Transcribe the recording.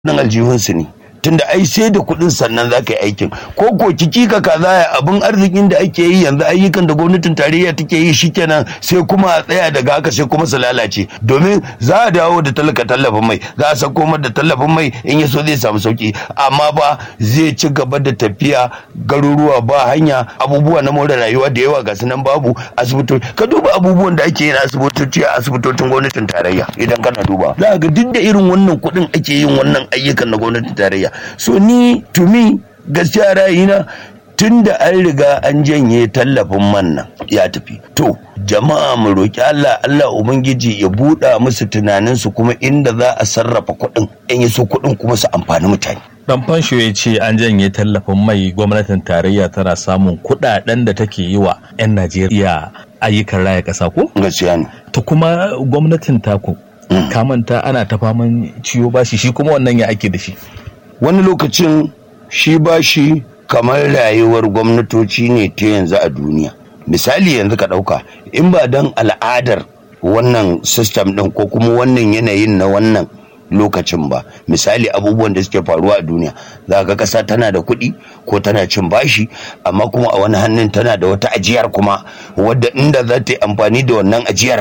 nan aljihunsu ne tunda ai sai da kuɗin sannan za ka yi aikin ko ko kiki ka kaza abin arzikin da ake yi yanzu ayyukan da gwamnatin tarayya take yi shikenan sai kuma a tsaya daga haka sai kuma su lalace domin za a dawo da talaka tallafin mai za a sako da tallafin mai in ya so zai samu sauki amma ba zai ci gaba da tafiya garuruwa ba hanya abubuwa na more rayuwa da yawa ga nan babu asibitoci ka duba abubuwan da ake yi na asibitoci a asibitocin gwamnatin tarayya idan kana duba za ga duk da irin wannan kuɗin ake yin wannan ayyukan na gwamnatin tarayya so ni to me gaskiya ra'ayina tun da an riga an janye tallafin man nan ya tafi to jama'a mu roki Allah Allah ubangiji ya buɗa musu tunaninsu kuma inda za a sarrafa kuɗin in yi so kuɗin kuma su amfani mutane Dan fansho ya ce an janye tallafin mai gwamnatin tarayya tana samun kuɗaɗen da take yi wa 'yan Najeriya ayyukan raya ƙasa ko? gaskiya ne To kuma gwamnatin taku kamanta ana ta faman ciwo bashi shi kuma wannan ya ake da shi. wani lokacin shi bashi kamar rayuwar gwamnatoci ne ta yanzu a duniya misali yanzu ka ɗauka in ba don al'adar wannan system ɗin ko kuma wannan yanayin na wannan lokacin ba misali abubuwan da suke faruwa a duniya za ga ƙasa tana da kuɗi ko tana cin bashi amma kuma a wani hannun tana da wata ajiyar kuma wadda inda za ta yi amfani da wannan ajiyar